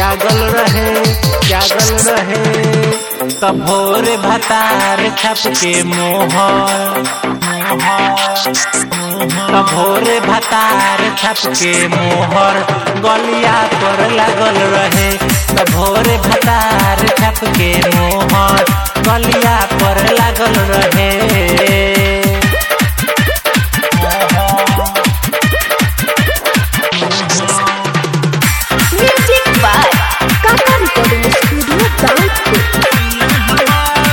जागल रहे जागल रहे तब भोर भतार छप के मोहर तब भोर भतार छप के मोहर गलिया पर लागल रहे तब भोर भतार छप के मोहर गलिया पर लागल रहे Music by Kaka Recording Studio, Download.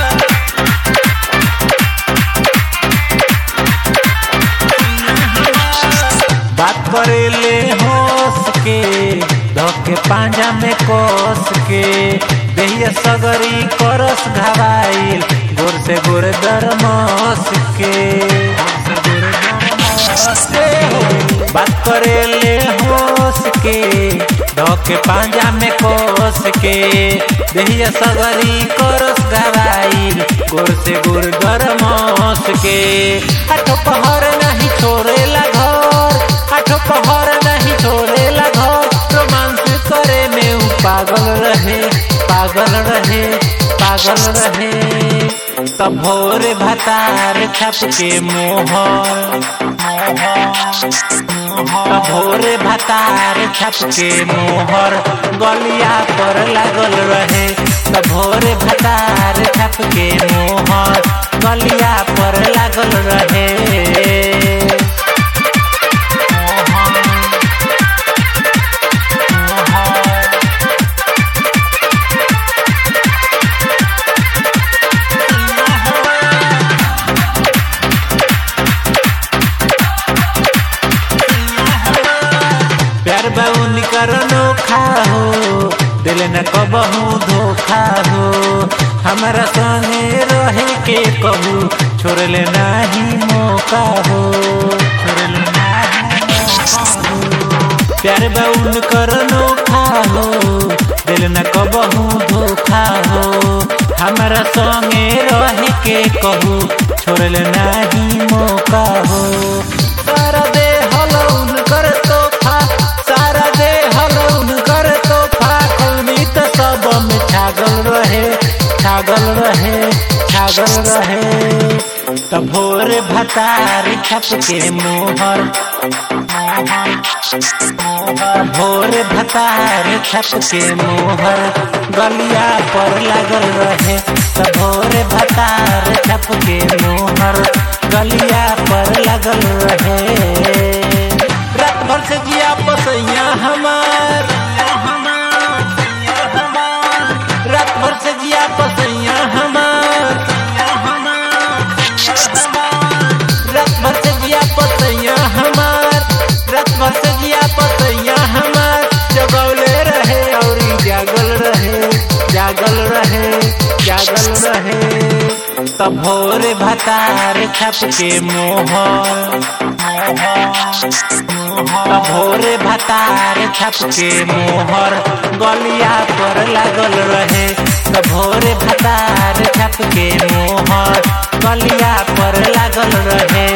बात करेले होस के धोके पांजा में कोस के देहिया सगरी करस घबाइल गोर से गोर दरमस के बात करेले होस के धोके पांजा में कोस के देहिया सगरी करस घबाइल गोर से गोर दरमस के आठो पहर नहीं छोड़ेला घर आठो पहर नहीं छोड़ेला घर रोमांस करे में उ पागल रहे पागल रहे पागल रहे तब भोर भतार छप के मोहर तब भोर भतार छप के मोहर गलिया पर लागल रहे तब भोर भतार छप के मोहर गलिया पर लागल रहे प्यार बाउन करनो खाहो दिल न कबहू धोखा हो हमारा संगे रहे के कहू छोड़ले नाही मौका हो छोड़ले नाही मौका हो प्यार बाउन करनो खाहो दिल न कबहू धोखा हो हमारा संगे रहे के कहू छोड़ले नाही मौका हो सारा दे हलौन कर तोहफा सारा दे हलौन कर तोहफा कौनी तो सब में छागल रहे छागल रहे छागल रहे तब भोर भतार छप के मोहर भोर भतार छप के मोहर गलिया पर लागल रहे तब भोर भतार छप के मोहर गलिया पर लागल रहे रात भर से जिया पसैया हमार रात भर से जिया पसैया हमार रात भर से जिया पसैया हमार रात भर से जिया पसैया हमार जगौले रहे और जागल रहे जागल रहे जागल रहे तब भोर भतार छप के मोहर तब भोर भतार छप के मोहर गलिया पर लागल रहे तब भोर भतार छप के मोहर गलिया पर लागल रहे